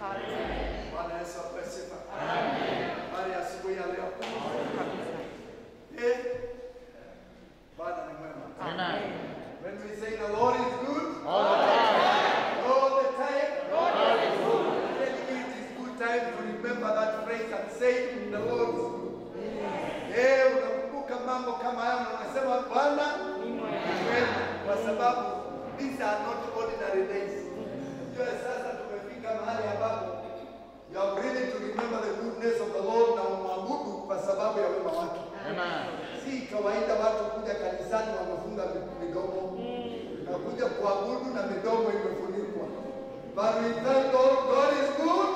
Bwana Yesu apewe sifa. Habari ya asubuhi ya leo. Eh, Bwana ni mwema. When we say the Lord is good, all the time, then it is good time to remember that phrase and say the Lord is good. Eh, unakumbuka mambo kama hayo na unasema Bwana ni mwema, kwa sababu these are not ordinary days. Unajua sasa tumefika mahali ambapo you are ready to remember the goodness of the Lord na umwabudu kwa sababu ya wema wake. Si kawaida watu kuja kanisani wamefunga midomo na kuja kuabudu na midomo imefunikwa. But we thank God, God is good.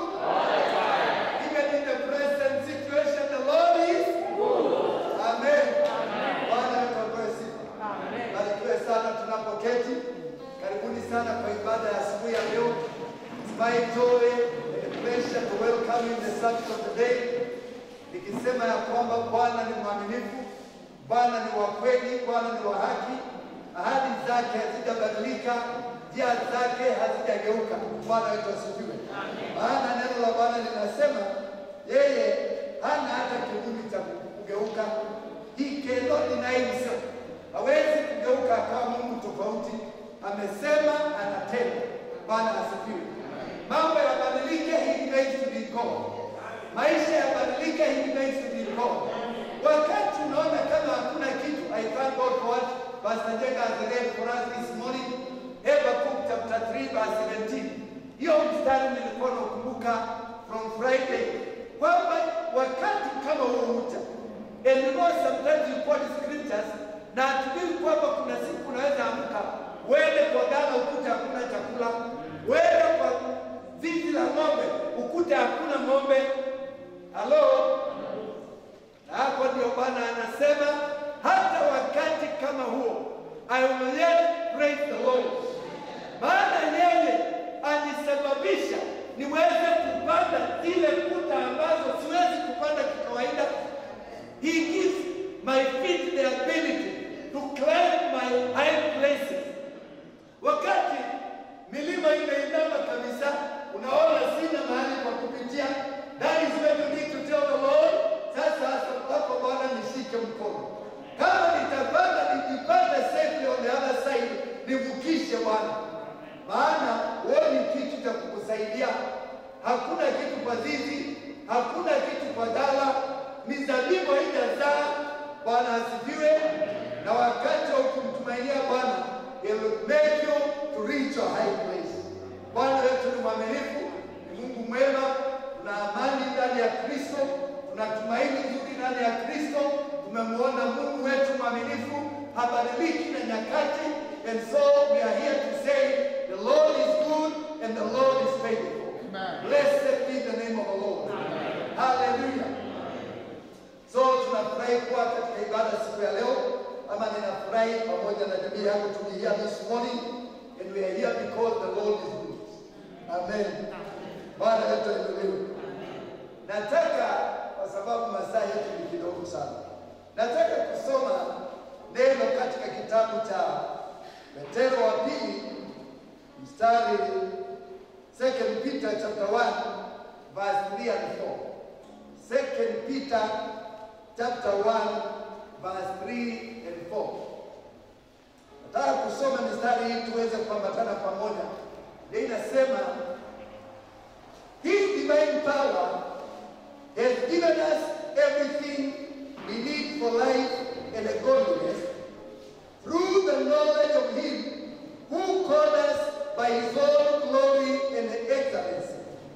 Even in the present situation, the Lord is Amen. Bwana wetu apewe sifa. Barikiwe sana tunapoketi. Karibuni sana kwa ibada ya asubuhi ya leo. It's my joy and a pleasure to welcome you in the service of the day. Nikisema ya kwamba Bwana ni mwaminifu, Bwana ni wa kweli, Bwana ni wa haki, ahadi zake hazijabadilika, njia zake hazijageuka. Bwana wetu asifiwe. Maana neno la Bwana linasema yeye hana hata kivuli cha kugeuka. He cannot deny himself. Hawezi kugeuka akawa Mungu tofauti. Amesema anatenda. Bwana asifiwe. Mambo yabadilike, he remains to be God. Maisha yabadilike, he remains to be God. Wakati unaona kama hakuna kitu, I thank God for what Pastor Jenga has read for us this morning. Habakkuk chapter 3 verse 17. Hiyo mstari nilikuwa nakumbuka from Friday kwamba wakati kama huo uta and you know sometimes you quote scriptures na hatujui kwamba kuna siku unaweza amka uende kwa gala ukute hakuna chakula, uende kwa zizi la ng'ombe ukute hakuna ng'ombe. Halo, na hapo ndio Bwana anasema hata wakati kama huo I will yet praise the Lord, maana yeye alisababisha niweze kupanda zile kuta ambazo siwezi kupanda kikawaida. He gives my feet the ability to climb my high places. Wakati milima imeinama kabisa, unaona sina mahali pa kupitia, that is when you need to tell the Lord, sasa hapo Bwana nishike mkono. Kama nitapanda nijipande safely on the other side, nivukishe Bwana, maana huoni kitu cha kukusaidia. Hakuna kitu kwa zizi, hakuna kitu kwa dala, mizabibu haijazaa. Bwana asifiwe. Na wakati wa kumtumainia Bwana, He will make you to reach a high place. Bwana wetu ni mwaminifu, ni Mungu mwema, tuna amani ndani ya Kristo, tuna tumaini zuri ndani ya Kristo. Tumemwona Mungu wetu mwaminifu, habadiliki na nyakati, and so we are here to say the Lord is good and the Lord is faithful. Blessed be the name of the Lord. Hallelujah. So tunafurahi kuwa katika ibada siku ya leo, ama ninafurahi pamoja na jamii yangu to be here this morning and we are here because the Lord is good. Amen. Bwana wetu ainuliwe. Nataka kwa sababu masaa yetu ni kidogo sana, nataka kusoma neno katika kitabu cha Petero wa pili mstari Second Peter chapter 1 verse 3 and 4. Second Peter chapter 1 verse 3 and 4. Nataka kusoma mistari hii tuweze kuambatana pamoja. Ndio inasema His divine power has given us everything we need for life and godliness through the knowledge of Him who called us by His own glory and excellency.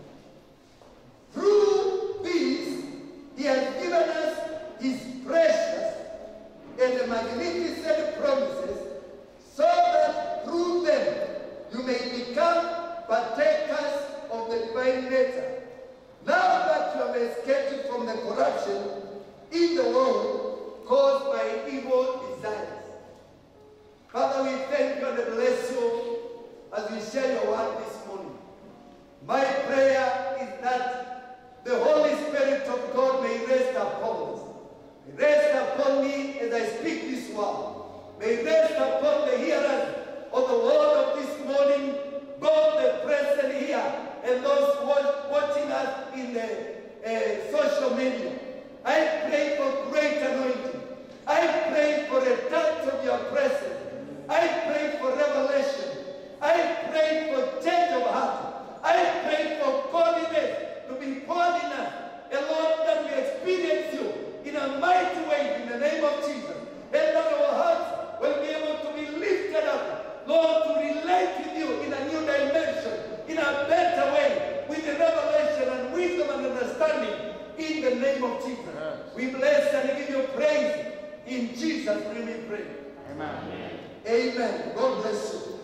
Through this, He has given us His precious and magnificent promises, so that through them you may become partakers of the divine nature. Now that you have escaped from the corruption in the world caused by evil desires. Father, we thank you and bless you as we share your word this morning. My prayer is that the Holy Spirit of God may rest upon us. May rest upon me as I speak this word. May rest upon the hearers of the word of this morning, both the present here and those wa- watching us in the uh, social media. I pray for great anointing. I pray for a touch of your presence. I pray for revelation. I pray for change of heart. I pray for godliness to be poured in us. And Lord, that we experience you in a mighty way in the name of Jesus. And that our hearts will be able to be lifted up, Lord, to relate with you in a new dimension, in a better way, with the revelation and wisdom and understanding in the name of Jesus. We bless and give you praise. In Jesus' name we pray. Amen. Amen. God bless you.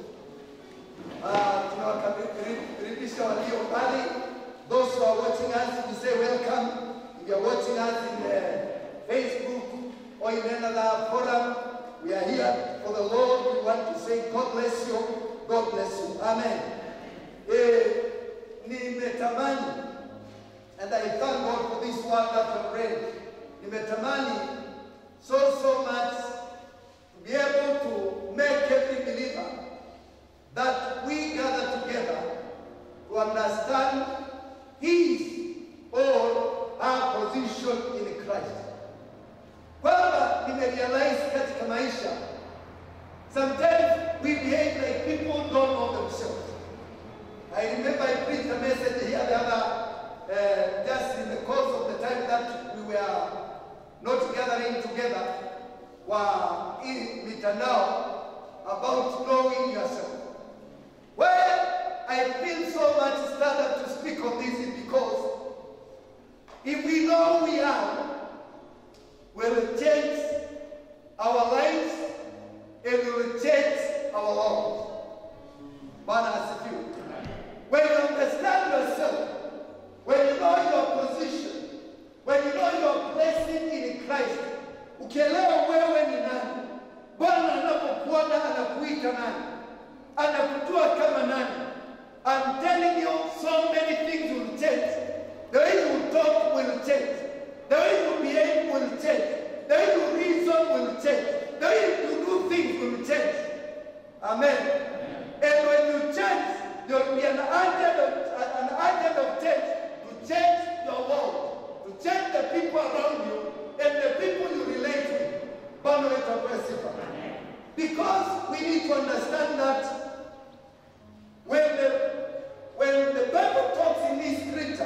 Uh, tunawakaribisha walio mbali. Those who are watching us, we say welcome. If you are watching us in uh, Facebook or in another forum, we are here for the Lord. We want to say God bless you. God bless you. Amen. Eh, nimetamani and I thank God for this word that I've read. Nimetamani so, so much to be able to make every believer that we gather together to understand his or our position in Christ. Kwamba nimerealize katika maisha, sometimes we behave like people don't know themselves. I remember I preached a message here the other, uh, just in the course of the time that we were not gathering together, wa in mitandao about knowing yourself. Well, I feel so much stirred to speak of this is because if we know who we are, will change our lives and will change our lives. Bwana asifiwe. When you understand yourself, when you know your position, when you know your blessing in Christ, ukielewa wewe ni nani, Bwana anapokuona anakuita nani, anakujua kama nani. I'm telling you, so many things will change. The way you talk will change. The way you behave will change. The way you reason will change. The way you do things will change. Amen. And when you change, there will be an agent of, an agent of change to change your world, to change the people around you and the people you relate with. Bwana wetu apewe sifa. Because we need to understand that when the when the Bible talks in this scripture,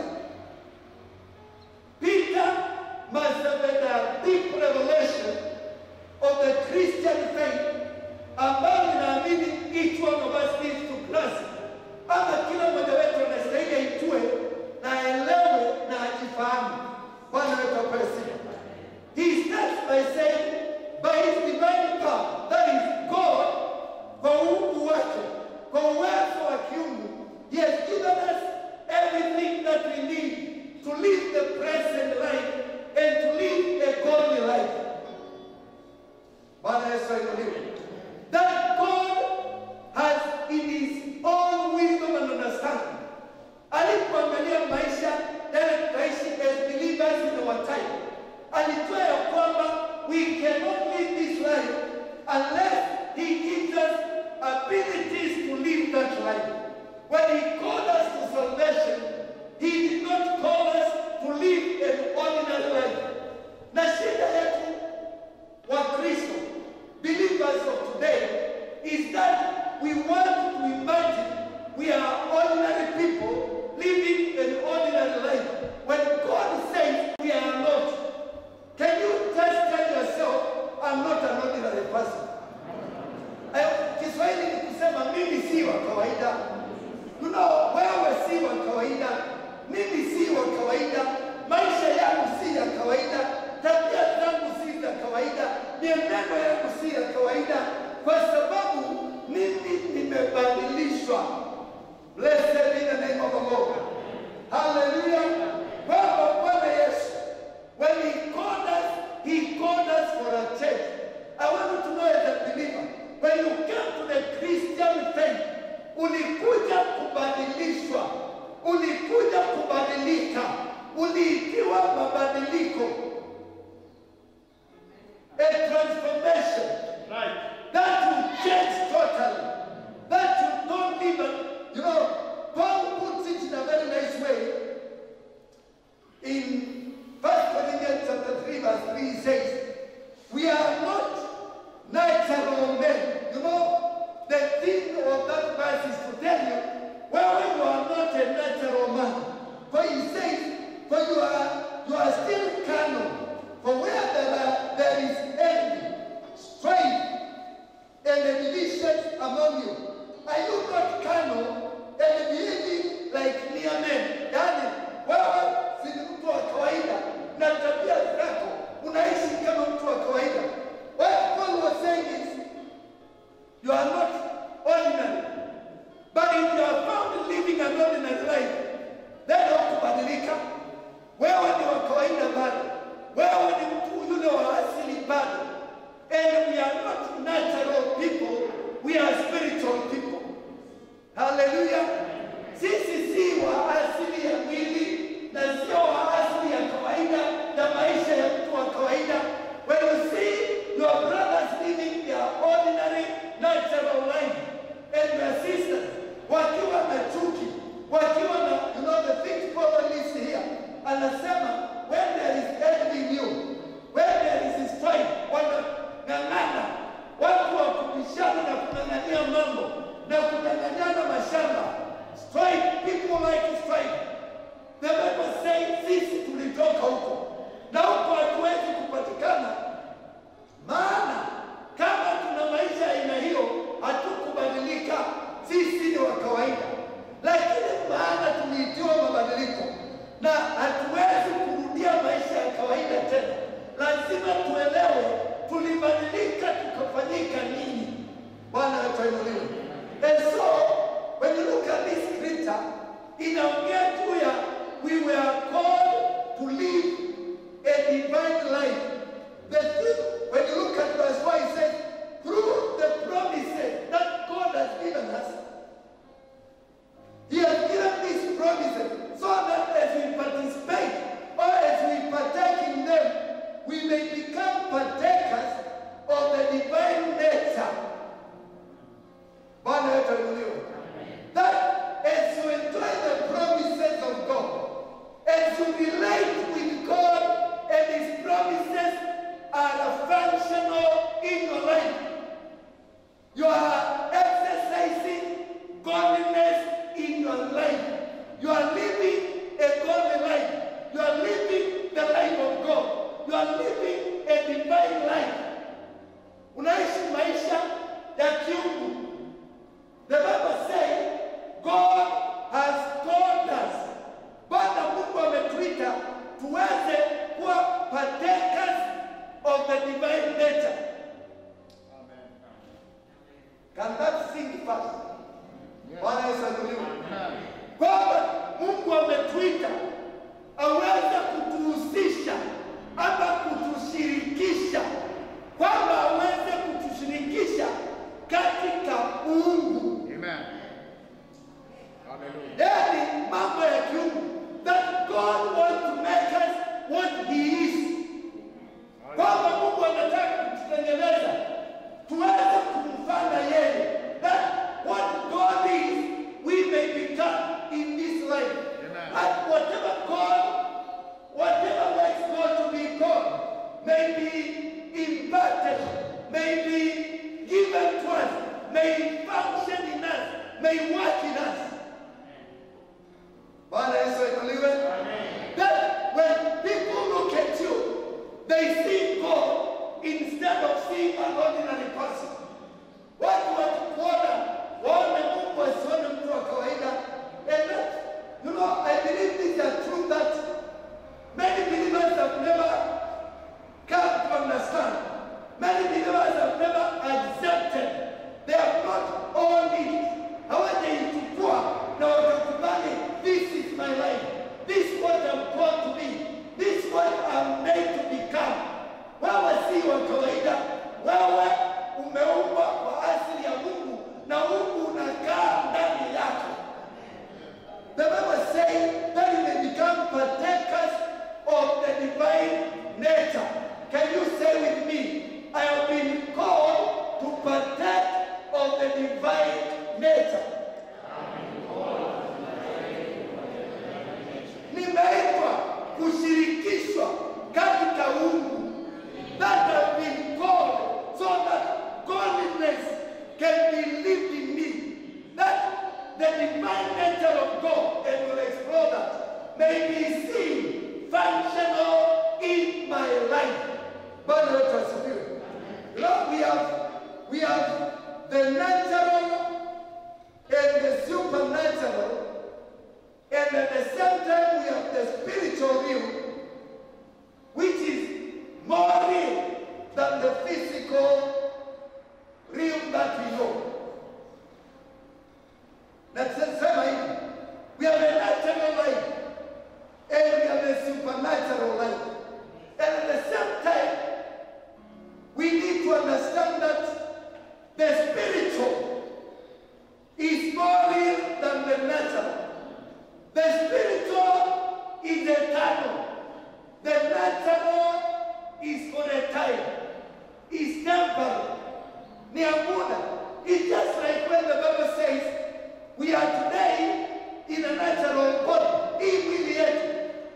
Peter must have had a deep revelation of the Christian faith ambayo ninaamini each one of us needs to grasp, ama kila mmoja wetu anastahili aitue na aelewe na ajifahamu. Bwana wetu apewe sifa. He starts by saying, by his divine power, that is God, kwa uungu wake, kwa uwezo wa kiungu, he has given us everything that we need to live the present life and to live a godly life. Bwana Yesu ainuliwe. That God has in his own wisdom and understanding. Alipoangalia maisha yale tutaishi as believers in our time, alijua ya kwamba we cannot live this life unless he gives us abilities to live that life. When he called us to salvation, he did not call us to live an ordinary life. Na shida yetu wa Kristo, believers of today, is that we want to imagine we are ordinary people living an ordinary life when God says we are not. Can you just tell yourself, I'm not an ordinary person? Eh, Kiswahili ni kusema mimi si wa kawaida. You know, wewe si wa kawaida, mimi si wa kawaida, maisha yangu si ya kawaida, tabia zangu si za kawaida, mienendo yangu si ya kawaida, kwa sababu mimi nimebadilishwa. Blessed be the name of the Lord. Hallelujah. Kwamba Bwana Yesu, when he called us, he called us for a change. I want you to know as a believer, when you come to the Christian faith, ulikuja kubadilishwa, ulikuja kubadilika, uliitiwa mabadiliko, a transformation Right. that will change totally. That you don't even, you know, Paul puts it in a anasema when there is envy in you, when there is strife, wanang'ang'ana watu wa kubishana na kung'ang'ania mambo na kunyang'anyana mashamba. Strife, people like strife. The Bible says sisi tulitoka huko na huko hatuwezi kupatikana, maana kama tuna maisha aina hiyo hatukubadilika, sisi ni wa kawaida, lakini maana tuliitiwa mabadiliko na hatuwezi kurudia maisha ya kawaida tena. Lazima tuelewe tulibadilika tukafanyika nini. Bwana atainuliwe. And so when you look at this scripture, inaongea juu ya we were called to live a divine life. The thing, when you look at verse 4, it says, through the promises that God has given us, He has given these promises so that as we participate or as we partake in them, we may become partakers of the divine nature. Bwana wetu aliuliwa. That as you enjoy the promises of God, as you relate with God and His promises are functional in your life, you are exercising godliness in your life. You are living a godly life. You are living the life of God. You are living a divine life. Unaishi maisha ya kiungu. The Bible says God has called us. Bwana Mungu ametuita tuweze kuwa partakers of the divine nature. Can that sing fast? Bwana Yesu asifiwe. Kwamba Mungu ametuita aweze kutuhusisha ama kutushirikisha, kwamba aweze kutushirikisha katika uungu, Amen. Hallelujah. yaani mambo ya kiungu, that God wants to make us what he is kwamba Mungu anataka kututengeneza tuweze kumfanya yeye, that what God is we may become in this life. Amen. That whatever God, whatever makes God to be God, may be imparted, may be given to us, may function in us, may work in us. Bwana Yesu ainuliwe. That when people look at you, they see God instead of seeing an ordinary person. Watu wakikuona waone Mungu wasione mtu wa kawaida. And that, you know, I believe this is true that many believers have never come to understand. Many believers have never accepted. They have not owned it. Hawajaichukua na wakakubali, this is my life. This is what I'm called to be. This is what I'm made to become. Wewe si wa kawaida. Wewe umeumbwa kwa asili ya Mungu na Mungu unakaa ndani yako. The Bible says that you may become partakers of the divine nature. Can you say with me, I have been called to partake of the divine nature? Nimeitwa kushirikishwa katika uungu. That have been called so that godliness can be lived in me. That the divine nature of God, and we'll explore that, may be seen functional in my life. Bwana wetu asifiwe. Lord, we have, we have the natural and the supernatural, and at the same time we have the spiritual realm, which is more real than the physical realm that we know. Na sema hivi, we have a natural life and we have a supernatural life. And at the same time, we need to understand that the spiritual is more real than the natural. The spiritual is eternal. The natural is for a time. It's temporary. Ni ya muda. It's just like when the Bible says we are today in a natural body, hii mwili yetu.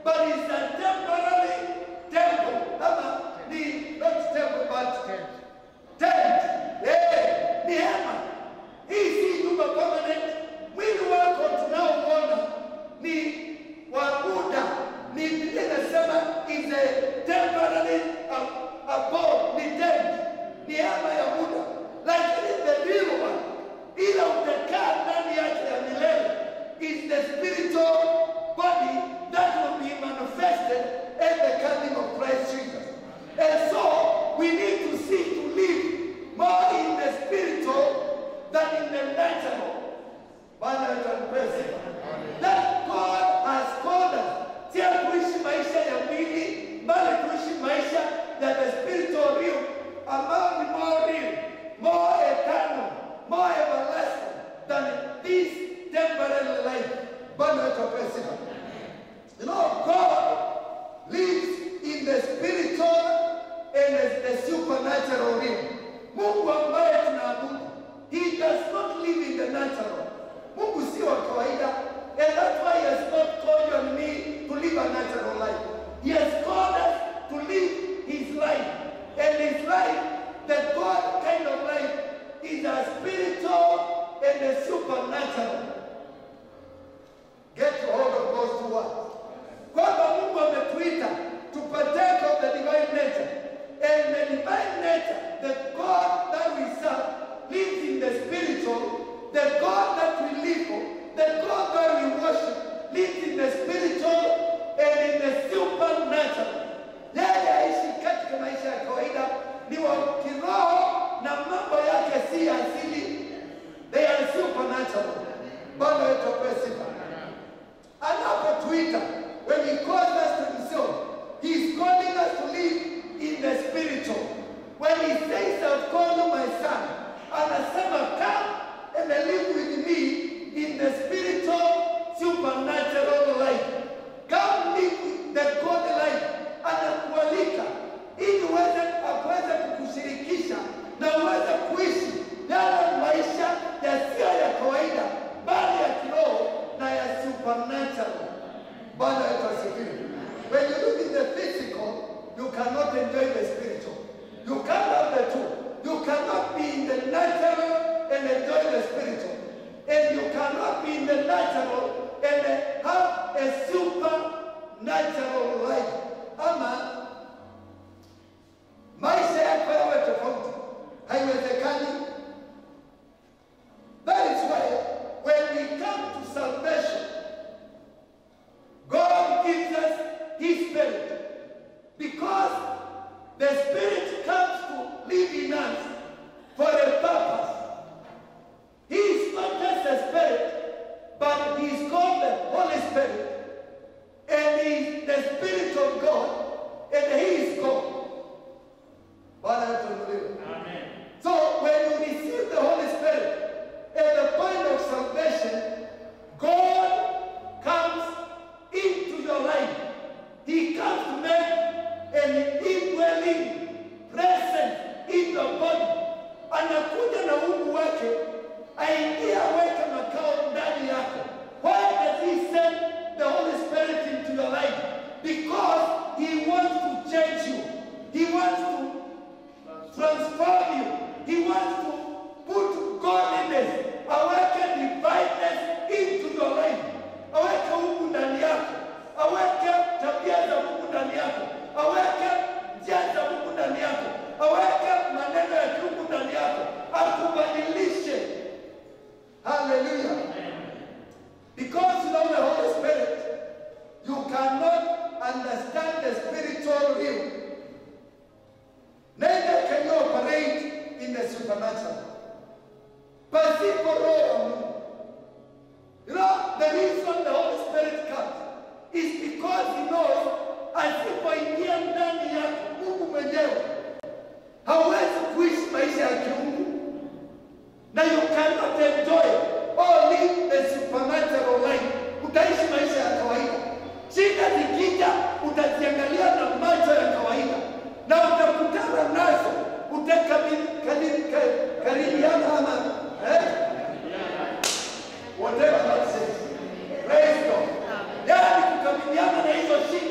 but it's a temporary temple. Ama ni not temple but tent. Eh, ni hema. Hii si nyumba permanent. Mwili wako tunaoona ni wa muda. Ni Biblia inasema is a temporary a- abode, ni tent. Ni hema ya muda. Lakini the real one, ila utakaa ndani yake ya milele is the spiritual body that will be manifested at the coming of Christ Jesus. And so we need to see to live more in the spiritual than in the natural. Bwana wetu atupe sifa. That God has called us. Si ya kuishi maisha ya mwili, bali kuishi maisha ya the spiritual real, ambayo ni more real, more eternal, more everlasting than this temporary life. Bwana wetu atupe sifa. You know, God lives in the spiritual and the, the supernatural realm. Mungu ambaye tunaabudu, he does not live in the natural. Mungu si wa kawaida, and that's why he has not called you and me to live a natural life. He has called us to live his life, and his life, the God kind of life, is a spiritual and a supernatural. Get hold of those two words. Kwamba Mungu ametuita to partake of the divine nature. And the divine nature, the God that we serve, lives in the spiritual. The God that we live for, the God that we worship, lives in the spiritual and in the supernatural. Yeye aishi katika maisha ya kawaida, ni wa kiroho na mambo yake si ya asili. They are supernatural. Bwana wetu apewe sifa anapotuita when he calls us to himself he is calling us to live in the spiritual when he says i've called you my son anasema come and live with me in the spiritual supernatural life come live with the god life anakualika ili uweze akuweze kukushirikisha na uweze kuishi yale maisha yasiyo ya kawaida bali ya kiroho na ya supernatural. Bwana wetu asifiwe. When you look in the physical, you cannot enjoy the spiritual. You can't have the two. You cannot be in the natural and enjoy the spiritual. And you cannot be in the natural and have a supernatural life. Ama maisha yako yawe tofauti. Haiwezekani. That is why when we come to salvation, God gives us His Spirit. Because the Spirit comes to live in us for a purpose. He is not just a Spirit, but He is called the Holy Spirit. And He is the Spirit of God, and He is God. Bwana tunuliwe. So when you receive the Holy Spirit at the point of salvation, God comes into your life. He comes to make an indwelling presence in your body. Anakuja na Mungu wake aingie aweke makao ndani yako. Why does he send the Holy Spirit into your life? Because he wants to change you. He wants to transform you. He wants to put godliness, aweke divineness into your life. Aweke Mungu ndani yako, aweke tabia za Mungu ndani yako, aweke njia za Mungu ndani yako, aweke maneno ya kiungu ndani yako, akubadilishe. Hallelujah. Because you know the Holy Spirit, you cannot understand the spiritual realm. Neither can you operate in the supernatural. Pasipo roho ya Mungu. You know, the reason the Holy Spirit comes is because he knows asipoingia ndani yako Mungu mwenyewe hauwezi kuishi maisha ya kiungu na you cannot enjoy or live the supernatural life. Utaishi maisha ya kawaida. Shida zikija, utaziangalia na macho ya kawaida na utakutana nazo, utakaribiana ama eh? whatever that says. Praise God. Yaani kukabiliana na hizo shida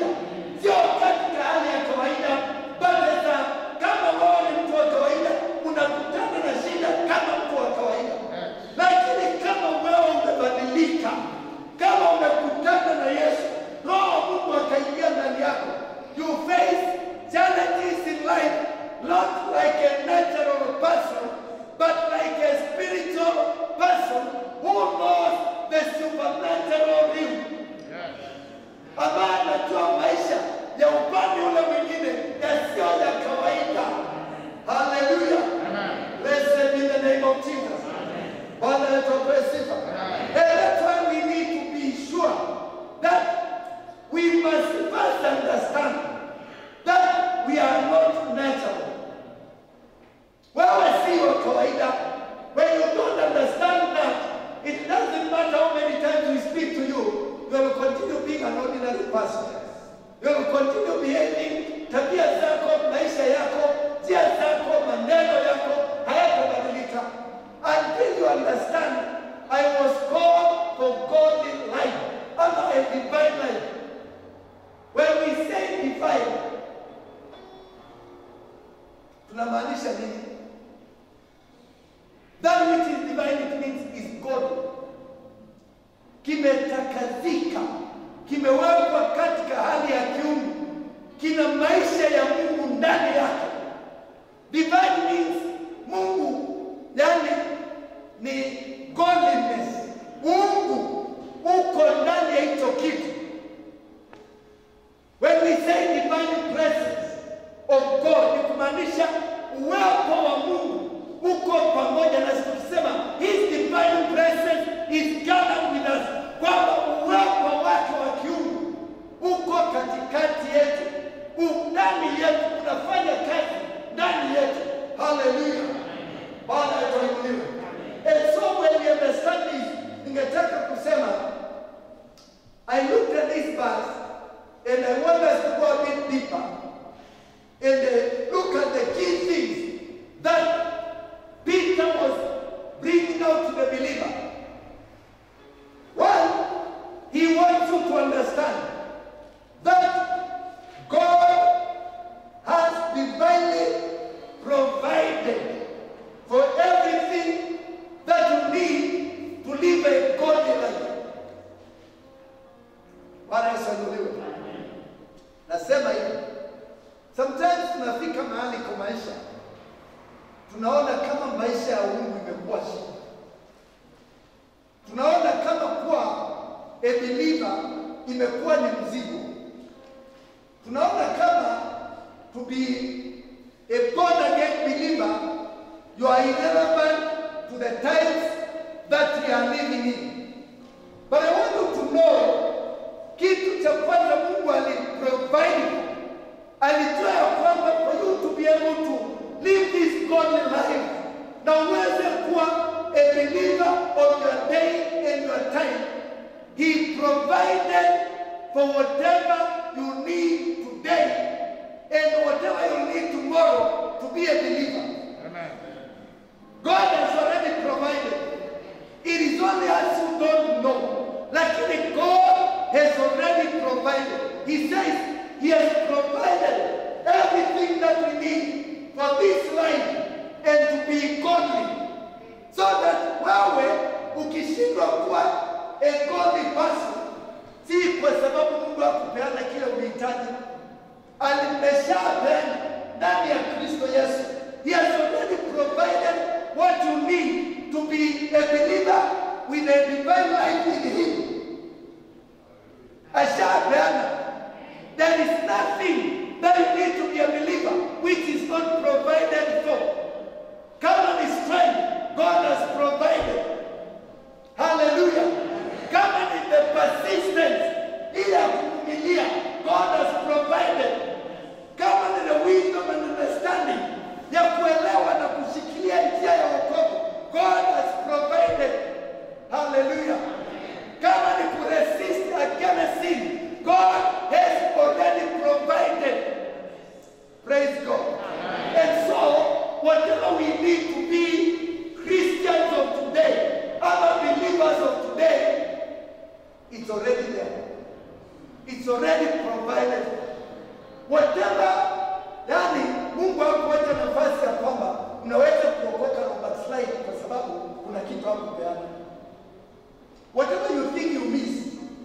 pastures. You will continue behaving, tabia zako, maisha yako, njia zako, maneno yako hayatabadilika until you understand I was called for godly life, ama a divine life. When we say divine, tunamaanisha nini? That which is divine it means is God. Kimetakazika, kimewekwa katika hali ya kiungu, kina maisha ya Mungu ndani yake. Divine means Mungu, yani ni godliness. Mungu uko ndani ya hicho kitu. When we say divine presence of God, ni kumaanisha uwepo wa Mungu uko pamoja na sisi. Tukisema his divine presence is gathered with us, kwamba uwepo wake wa kiungu uko katikati yetu, u- ndani yetu, unafanya kazi ndani yetu. Haleluya, Bwana atuinuliwe. And so when we understand this, ningetaka kusema I looked at this verse and I want us to go a bit deeper and uh, look at the key things that Peter was bringing out to the believer. One, he wants you to understand that God has divinely provided for everything that you need to live a godly life. Bwana Yesu ainuliwe. Nasema hivi, sometimes tunafika mahali kwa maisha tunaona kama maisha ya Mungu imekuwa shida, tunaona kama kuwa a believer imekuwa ni mzigo, tunaona kama to be a born again believer you are irrelevant to the times that we are living in. But I want you to know kitu cha kwanza Mungu aliprovide, alijua ya kwamba for you to be able to live this godly life na uweze kuwa a believer of your day and your time, he provided for whatever you need today and whatever you need tomorrow to be a believer. God has already provided. It is only us who don't know. Lakini God has already provided. He says He has provided everything that we need for this life and to be godly. So that wewe ukishindwa kuwa a godly person, si kwa sababu Mungu akupeana kile unahitaji, alimeshapeana ndani ya Kristo Yesu. He has already provided what you need to be a believer with a divine life in Him. Ashapeana. There is nothing that you need to be a believer which is not provided for. Kama ni strength, God has provided. Hallelujah. Kama ni the persistence, ile ya kuvumilia, God has provided. Kama ni the wisdom and understanding ya kuelewa na kushikilia njia ya wokovu, God has provided. Hallelujah. Kama ni kuresist against sin, God has already provided. Praise God. And so, whatever we need to be Christians of today, other believers of today, it's already there. It's already provided. Whatever, yani Mungu hakuacha nafasi ya kwamba unaweza kuokoka na backslide kwa sababu kuna kitu hakupeana. Whatever you think you miss.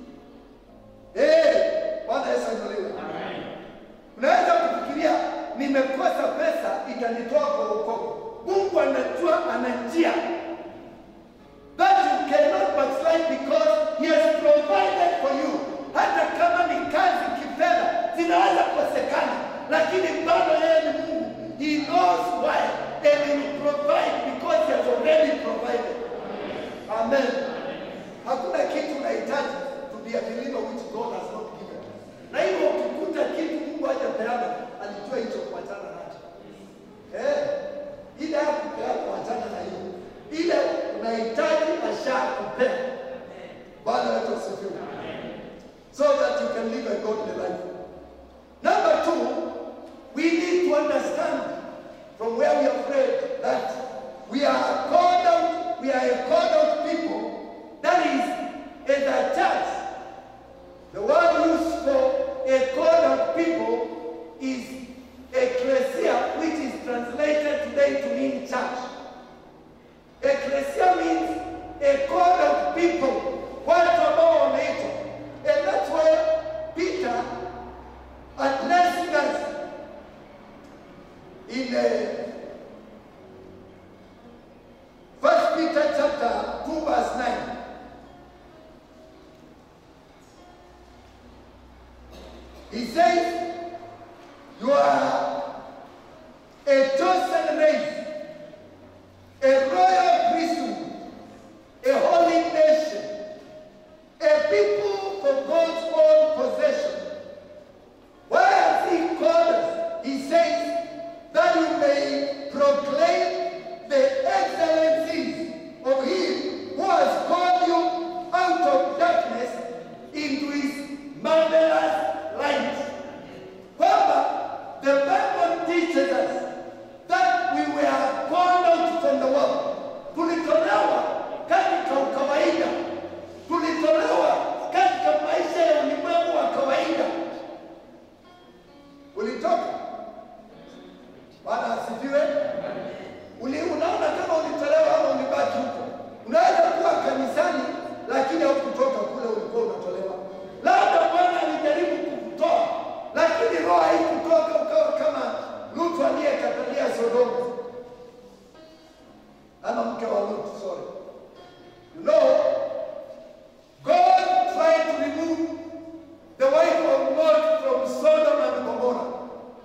Eh, Bwana Yesu ainuliwe. Unaweza kufikiria nimekosa pesa itanitoa kwa wokovu. Mungu anajua ana njia that you cannot backslide because he has provided for you. Hata kama ni kazi kifedha zinaweza kosekana, lakini bado yeye ni Mungu. He knows why and he will provide because he has already provided. Amen. Hakuna kitu unahitaji to be a believer which God has not given. Na hivyo ukikuta kitu Mungu hajapeana, alijua hicho kuachana nacho. Eh, ile hakupeana kuachana na hiyo. Ile unahitaji ashakupea. Bwana wetu asifiwe. So that you can can live a godly life. Number two, we need to understand from where we have read that we are called out, we are a called out people. That is, in the church, the word used for a called out people is ecclesia, which is translated today to mean church. Ecclesia means a called out people, watu ambao wameitwa. And that's why Peter addressing us in uh, First Peter chapter 2 verse 9. He says, You are a chosen race, a royal priesthood, a holy nation, a people for God's own possession. Why has He called us? He says, that you may proclaim the excellencies of Him who has called you out of darkness into His marvelous light. Kwamba the Bible teaches us that we were called out from the world. Tulitolewa katika ukawaida, tulitolewa katika maisha ya ulimwengu wa kawaida. Ulitoka Bwana asifiwe. Uli, unaona kama ulitolewa ama ulibaki huko. Unaweza kuwa kanisani lakini haukutoka kule ulikuwa unatolewa. Labda Bwana alijaribu kukutoa, lakini roho haikutoka, ukawa kama Lutu aliyekatalia Sodoma ama mke wa Lutu, sorry. You know, God tried to remove the wife of Lot from Sodom and Gomorrah.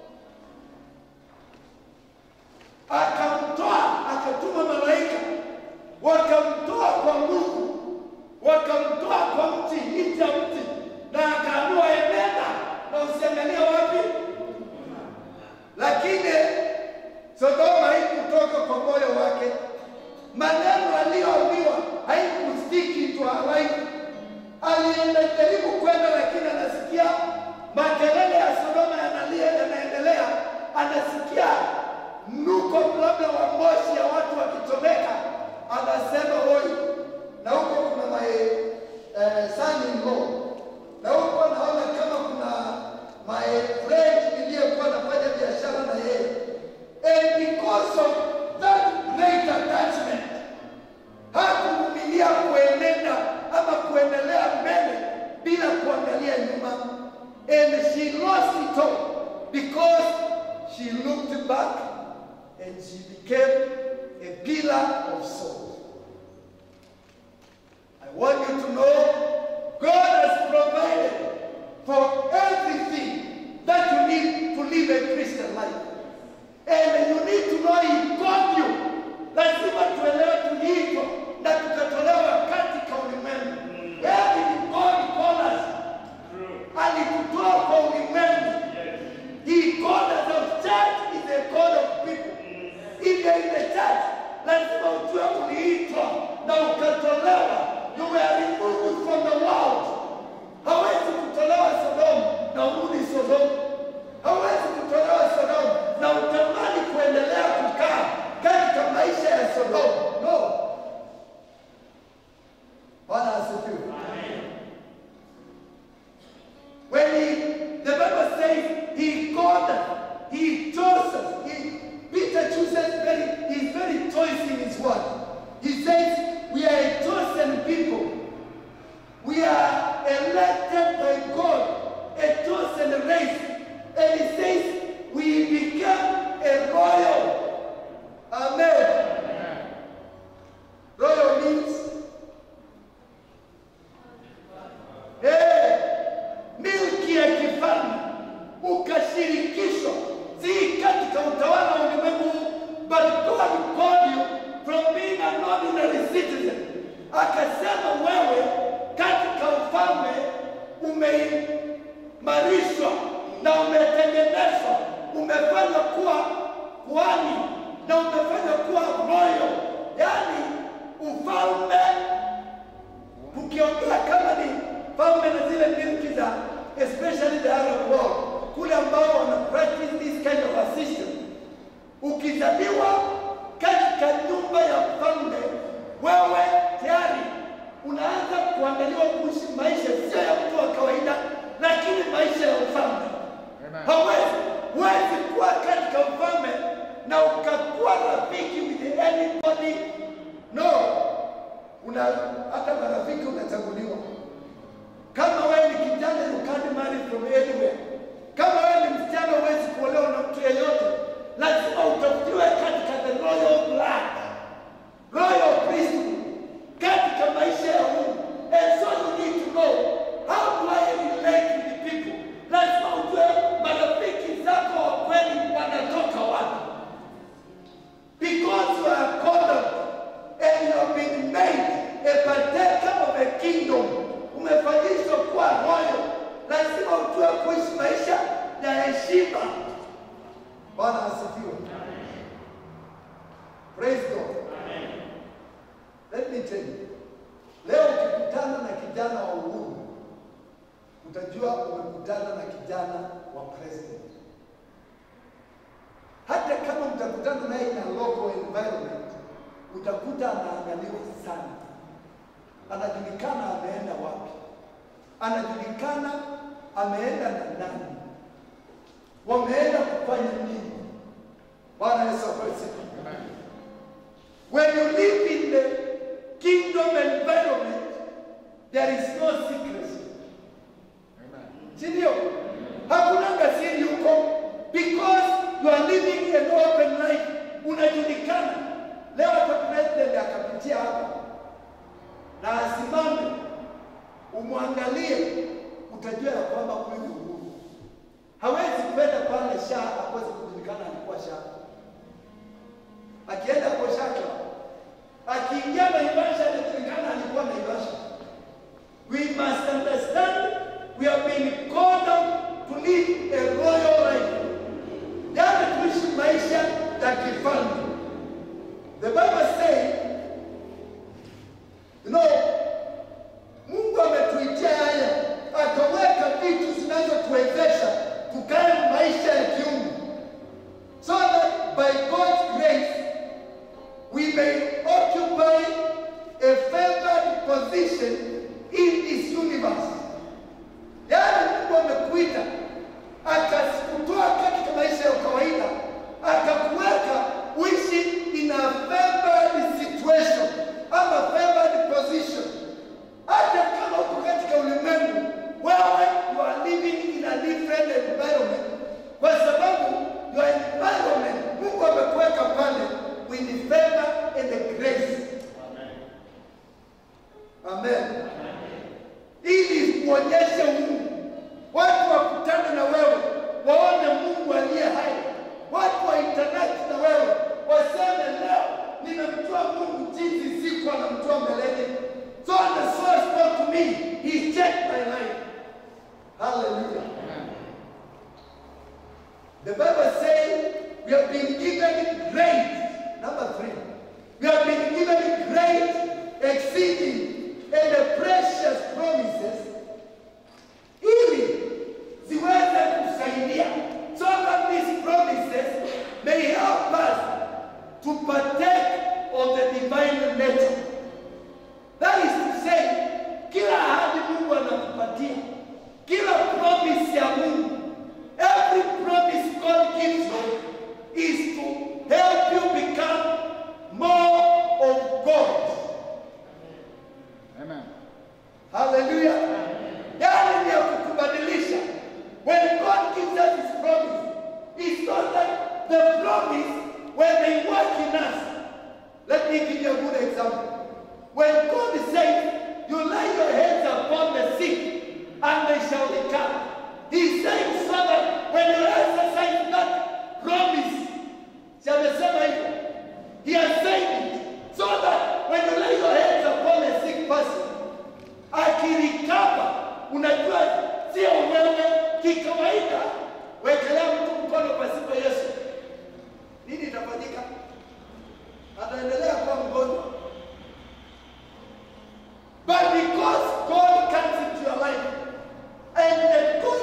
akamtoa akatuma malaika wakamtoa kwa nguvu wakamtoa kwa mti nje ya mti na akaambiwa enenda na usiangalia wapi lakini sodoma haikutoka kwa moyo wake maneno aliyoambiwa haikustiki to her life alienajaribu kwenda lakini anasikia makelele ya sodoma yanalia yanaendelea anasikia mnuko labda wa moshi ya watu wakichomeka, anasema hoi, na huko kuna my uh, son in law, na huko naona kama kuna my friend niliyekuwa nafanya biashara na yeye, and because of that great attachment hakuvumilia kuenenda ama kuendelea mbele bila kuangalia nyuma, and she lost it all because she looked back and she became a pillar of salt. I want you to know God has provided for everything that you need to live a Christian life. And you need to know He called you. Lazima tuelewe tuliitwa na tukatolewa katika ulimwengu. Where did God call us? Alitutoa kwa ulimwengu. He called us of church is a call of people. If you're in the church, lazima ujue uliitwa na ukatolewa. You were removed from the world. Hawezi kutolewa Sodomu na urudi Sodomu. Hawezi kutolewa Sodomu na utamani kuendelea kukaa katika maisha ya Sodomu. No. Bwana asifiwe. When he, the Bible says he called us, he chose us. He, Peter chooses very, he's very choice in his word. He says, we are a chosen people. We are elected by God, a chosen race. And he says, we become a royal. Amen. Royal means, hey, milki ya kifalme ukashirikishwa si katika utawala wa ulimwengu but God called you from being an ordinary citizen akasema wewe katika ufalme umeimarishwa na umetengenezwa umefanywa kuwa kuhani na umefanywa kuwa royal yaani ufalme ukiongea kama ni falme na zile milki za especially the Arab world, kule ambao wana practice this kind of a system. Ukizaliwa katika nyumba ya mfalme, wewe tayari unaanza kuandaliwa kuishi maisha sio ya mtu wa kawaida, lakini maisha ya ufalme. Amen. Hawezi huwezi kuwa katika ufalme na ukakuwa rafiki with anybody. No, una hata marafiki unachaguliwa. Kama wewe ni kijana, you can't marry from anywhere. Kama wewe ni msichana, huwezi kuolewa na mtu yeyote, lazima utafutiwe katika the royal blood, royal priesthood, katika maisha ya Mungu. And so you need to know how do I relate with the people. Lazima ujue marafiki zako wa kweli wanatoka wapi, because you are called up and you have been made a partaker of a kingdom. Umefanyishwa kuwa royal, lazima ujue kuishi maisha ya heshima. Bwana asifiwe. Praise God. Let me tell you. Leo ukikutana na kijana wa uhuru, utajua umekutana na kijana wa president. Hata kama mtakutana naye in a local environment, utakuta anaangaliwa sana, anajulikana ameenda wapi, anajulikana ameenda na nani, wameenda kufanya nini. Bwana Yesu asifiwe. When you live in the kingdom environment, there is no secrecy. Si ndio? Hakunanga siri huko because you are living an open life. Unajulikana. Leo hata president akapitia hapa na asimame, umwangalie, utajua ya kwamba huyu ni Uhuru. Hawezi kwenda pale sha akose kujulikana alikuwa sha akienda kwa shaka, akiingia Naivasha anajulikana alikuwa Naivasha. We must understand we have been called up to live a royal life, yaani kuishi maisha ya kifalme. The Bible says, you know, Mungu ametuitia haya, akaweka vitu zinazotuwezesha tukae maisha ya kiungu so that by God's grace we may occupy a favored position in this universe. Yaani Mungu amekuita akakutoa katika maisha ya kawaida akakuweka uishi in a favored situation ama favored position. Hata kama uko katika ulimwengu, wewe you are living in a different environment, kwa sababu your environment Mungu amekuweka pale with the favor and the grace. Amen. Ili kuonyeshe Mungu, watu wakutane na wewe, waone Mungu aliye hai, watu wa interact na wewe, waseme leo nimemjua Mungu jinsi sikuwa namjua mbeleni. So the source spoke to me, he checked my life. Hallelujah. The Bible says we have been given great, number three, we have been given great, exceeding, and the precious promises ili ziweze kusaidia so that these promises may help us to partake of the divine nature. That is to say, kila ahadi Mungu anakupatia, kila promise ya Mungu, every promise God gives you is to help you become more of God. Amen. Hallelujah. Yaani ni ya kukubadilisha. When God gives us his promise, it's not that the promise when they work in us. Let me give you a good example. When God says, you lay your hands upon the sick and they shall recover. He's saying so that when you exercise that promise, si amesema hivyo? He has said it so that when you lay your hands upon a sick person, akirikaba, unajua sio wewe kikawaida, wekelea mtu mkono pasipo Yesu, nini itafanyika? Ataendelea kuwa mgonjwa. But because God comes into your life and the good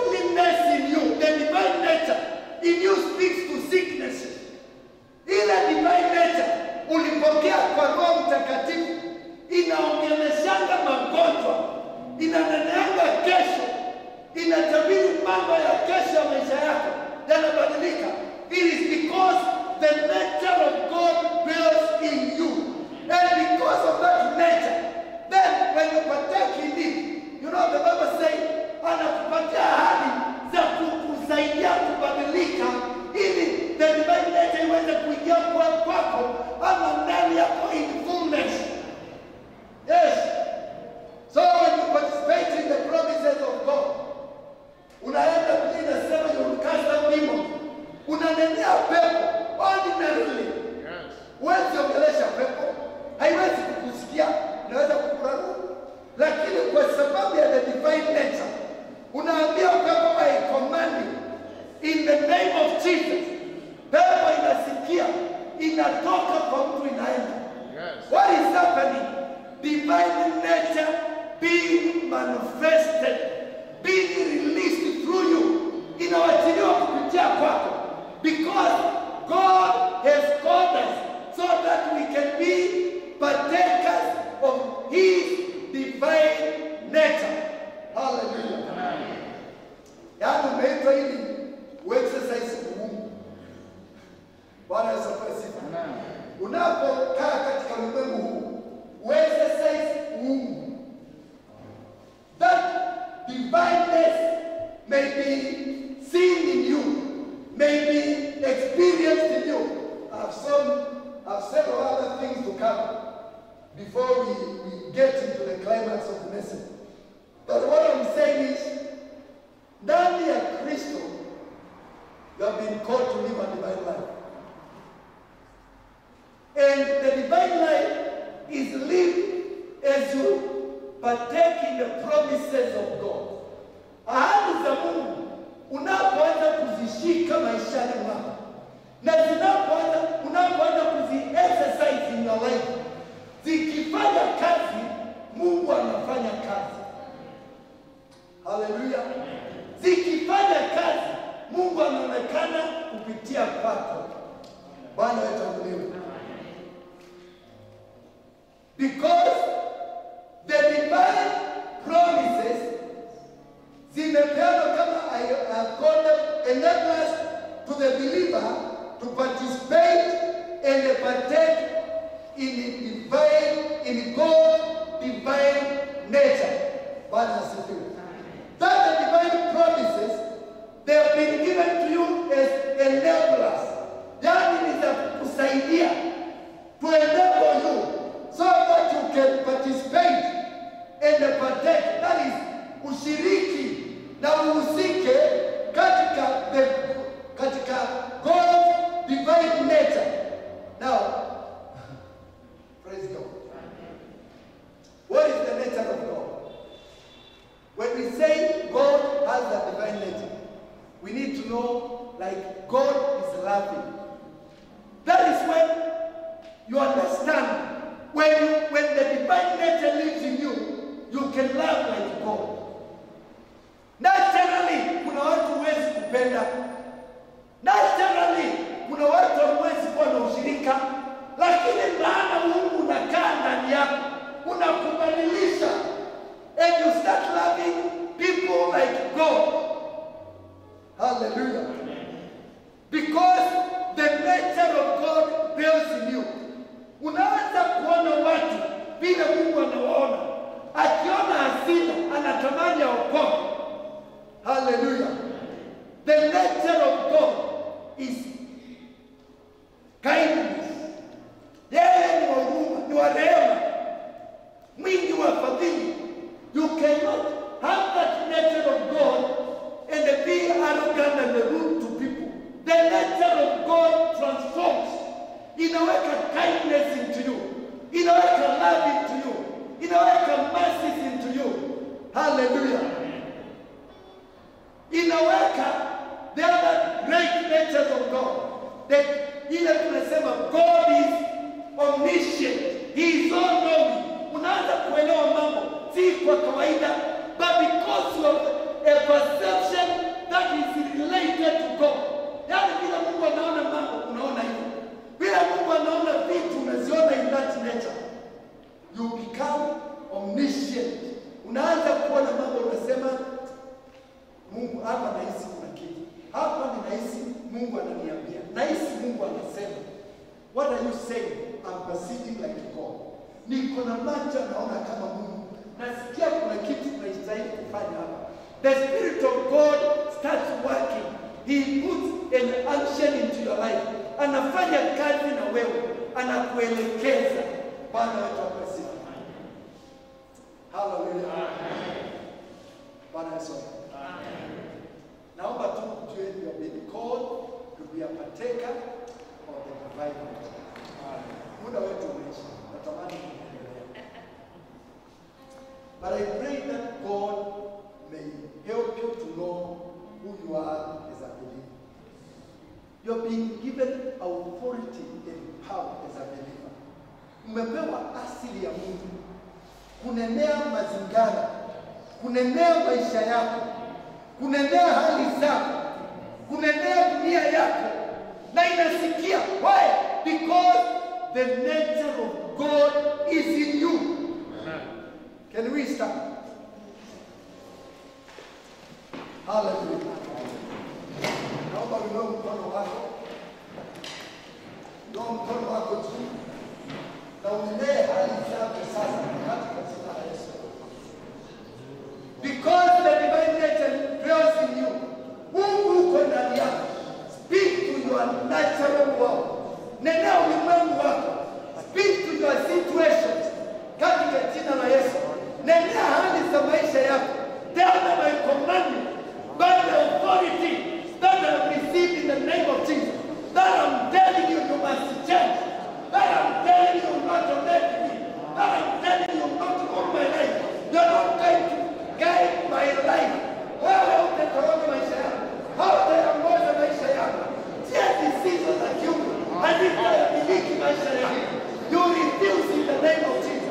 mambo ya kesho ya maisha yako yanabadilika. It is because the nature of God dwells in you. And because of that nature, then when you partake in it, you know the Bible says, anakupatia ahadi za kukusaidia kubadilika ili the divine nature iweze kuingia kwa kwako ama ndani yako in fullness. Yes. So when you participate in the promises of God, unaenda Biblia inasema you cast out demons. Unanenea pepo ordinarily. Huwezi ongelesha pepo, haiwezi kukusikia, inaweza kukurarua, lakini kwa sababu ya the divine nature unaambia pepo I command you in the name of Jesus. Pepo inasikia, inatoka kwa mtu inaenda. What is happening? Divine nature being manifested, being released through you, inawachiliwa kupitia kwako because God has called us so that we can be partakers of His divine nature. Hallelujah. Yaani umeitwa ili uexercise Mungu. Bwana Yesu apewe sifa. Unapokaa katika ulimwengu huu, uexercise Mungu. That divineness may be seen in you, may be experienced in you. I've some, I've several other things to cover before we, we get into the climax of the message. But what I'm saying is, ndani ya Kristo, you have been called to live a divine life. And the divine life is lived as you partake in the promises of God. Ahadi za Mungu unapoanza kuzishika maishani mwako na zinapoanza unapoanza kuzi exercise in your life, zikifanya kazi, Mungu anafanya kazi. Haleluya! Zikifanya kazi, Mungu anaonekana kupitia kwako. Bwana wetu abudiwe. Because the divine promises zimepeanwa kama I have called them enablers to the believer to participate and partake in the divine, in God's divine nature. Bwana asifiwe. That the divine promises they have been given to you as enablers. Yani ni za kusaidia to enable you so that you can participate and partake. That is ushiriki na uhusike katika the, katika God's divine nature. Now, praise God. What is the nature of God? When we say God has a divine nature, we need to know like God is loving. That is when you understand when you, when the divine nature lives in you, you can love like God. Naturally, kuna watu huwezi kupenda. Naturally, kuna watu hamwezi kuwa na ushirika, lakini maana Mungu unakaa ndani yako, unakubadilisha and you start loving people like God. Hallelujah. Because the nature of God dwells in you. Unaanza kuona watu vile Mungu anawaona, akiona hasira anatamani aokoke. Hallelujah. The nature of God is kindness. Yeye ni wa huruma, ni wa rehema, mwingi wa fadhili. You cannot have that nature of God and be arrogant and rude to people. The nature of God transforms. Inaweka kindness into you. Inaweka love into you. Inaweka mercy into you. Hallelujah. Inaweka the other great natures of God. are you saying? I'm perceiving like God. Niko na macho naona kama Mungu. Nasikia kuna kitu tunastahili kufanya hapa. The Spirit of God starts working. He puts an action into your life. Anafanya kazi na wewe, anakuelekeza. Bwana wetu asifiwe. Hallelujah. Bwana Yesu. Naomba tu mjue you have been called to be a partaker of the divine nature. Muda wetu umeisha. Natamani kuendelea. But I pray that God may help you to know who you are as a believer. You're being given authority and power as a believer. Umepewa asili ya Mungu kunenea mazingara, kunenea maisha yako, kunenea hali zako, kunenea dunia yako, na inasikia. Why? Because the nature of God is in you. Can we stand? Hallelujah. Naomba uinue mkono wako, inua mkono wako juu na unenee hali zako sasa katika jina la Yesu. Because the divine nature dwells in you. Mungu uko ndani yako. Speak to your natural world. Nenea ulimwengu wako. Speak to your situations katika jina la Yesu. Nenea hali za maisha yako. Tell them I command you by the authority that I have received in the name of Jesus. That I'm telling you you must change. That I'm telling you not to let me. That I'm telling you not to own my life. You're not going to guide my life. Wewe utatawala maisha yako. Hautaongoza maisha yako. Tia zisizo za kiungu. Hazitayamiliki maisha yako. You refuse in the name of Jesus.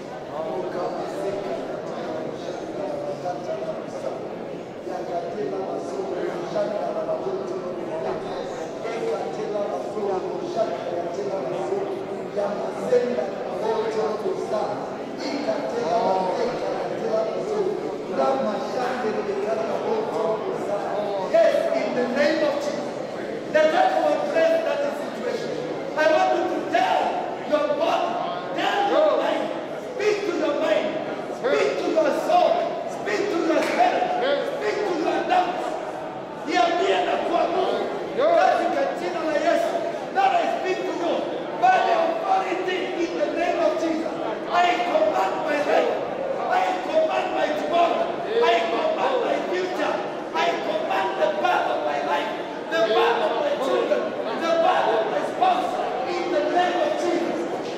Yes, in the name of Jesus. Let us address that situation. I want you to tell your body, tell your mind, speak to your mind, speak to your soul, speak to your spirit, speak to your doubts. Niambie na kuamuru katika jina la Yesu. That I speak to you by the authority in the name of Jesus. I command my life. I command my tomorrow. I command my future. I command the path of my life, the path of my children, the path of my spouse, in the name of Jesus.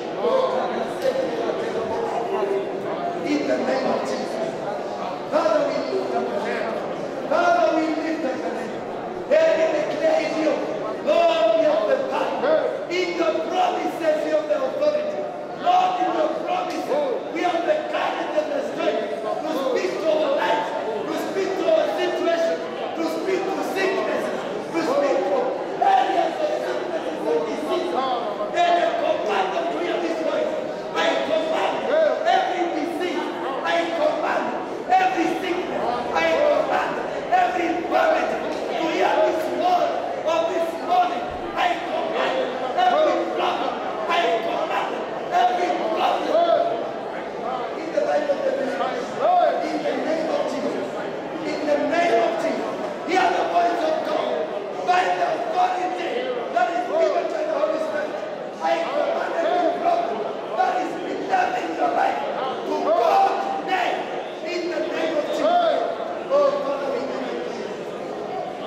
In the name of Jesus. Father, we lift up your name. Father, we lift up your name. And we declare you, Lord, we have the power. In your promises, you have the authority. Lord, in your promises, we have the courage and the strength to speak to our lives, to speak to our situation, to speak to sicknesses, to speak to areas of sicknesses and diseases. And I command them to hear this voice. I command every disease. I command every sickness. I command every infirmity to hear this word of this morning. I command every problem. I command every problem. In the life of the believer. In the name of Jesus. In the name of Jesus. Hear the voice of God. By the authority that is given by the Holy Spirit. I command every problem that is bedeviled in your life to go today. In the name of Jesus. Oh, Father, we give you praise.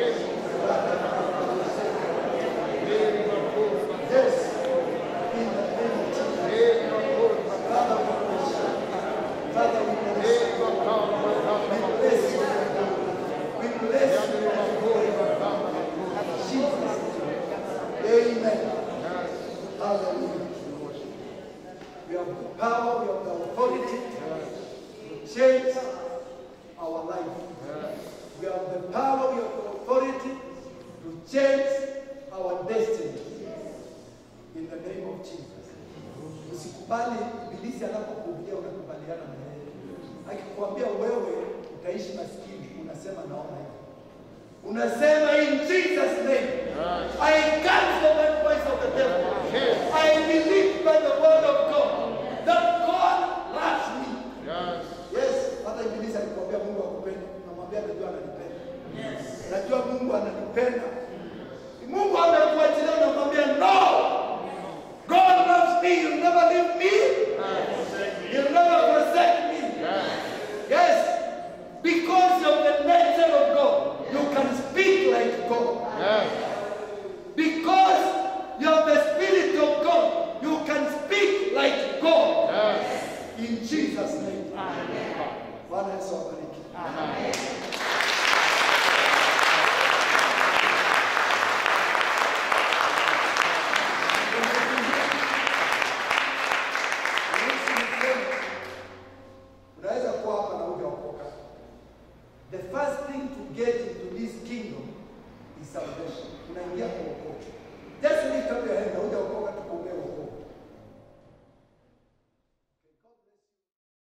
Yes. In the name of Jesus. Father, we bless you. Father, we bless you. We bless you. We bless you. Jesus. Amen. Hallelujah. We have the power, we have the authority to change our life. We have the power, we have the authority to change our destiny. In the name of Jesus. Usikubali ibilisi anapokuambia unakubaliana na yeye. Akikwambia wewe utaishi maskini, unasema naona hivi. Unasema in Jesus name. I cancel that voice of the devil. mwambie najua ananipenda. Najua Mungu ananipenda. Mungu amekuachilia unamwambia no. God loves me. You'll never leave me. You'll never forsake me. Yes. Because of the nature of God, you can speak like God. Because you have the Spirit of God, you can speak like God. In Jesus' name. Bwana Yesu awabariki. Unaweza kuwa hapa na hujaokoka. The first thing to get into this kingdom is salvation. Unaingia kwa wokovu. Just lift up your hand na hujaokoka